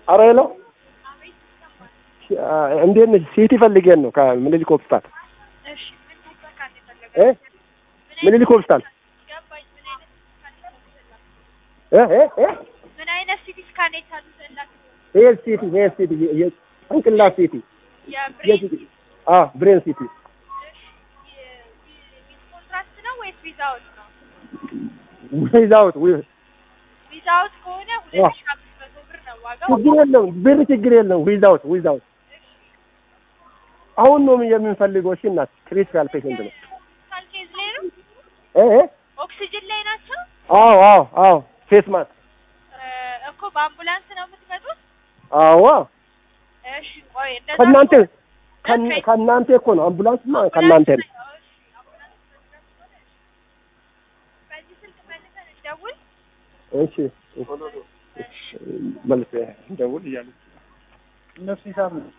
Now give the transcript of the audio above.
አረ ሄሎ እንዴት ነሽ? ሲቲ ፈልጌን ነው ከምኒልክ ሆስፒታል እሺ ምን ተካካለ ፈለገ እ ምኒልክ ሆስፒታል ገባኝ። ምን አይነት እ እ እ ምን አይነት ሲቲ ስካን የታዘዘላት ይሄ ሲቲ ይሄ ሲቲ የጭንቅላት ሲቲ የብሬን የሲቲ አ ብሬን ሲቲ ዊዝ ኮንትራክት ነው ወይስ ዊዛውት ነው? ዊዛውት ዊዛውት ከሆነ ሁለት ሺህ አምስት መቶ ብር ነው ዋጋው። ችግር የለውም ብር ችግር የለውም ዊዛውት ዊዛውት አሁን ነው የምንፈልገው እሺ እናት ክሪቲካል ፔሽንት ነው ሆስፒታል ኬዝ ላይ ነው። እ እ ኦክሲጅን ላይ ናቸው አዎ አዎ አዎ ፌስ ማስክ እ እኮ በአምቡላንስ ነው የምትመጡት? አዎ እሺ ቆይ እንደዛ ከእናንተ ከሆነ- ከእና- ኦኬ። ከእናንተ እኮ ነው አምቡላንስማ ከእናንተ ነው በዚህ ስልክ መልሰን እንደውል። እሺ መልስ እንደውል እያሉ እነሱ ሂሳብ ነው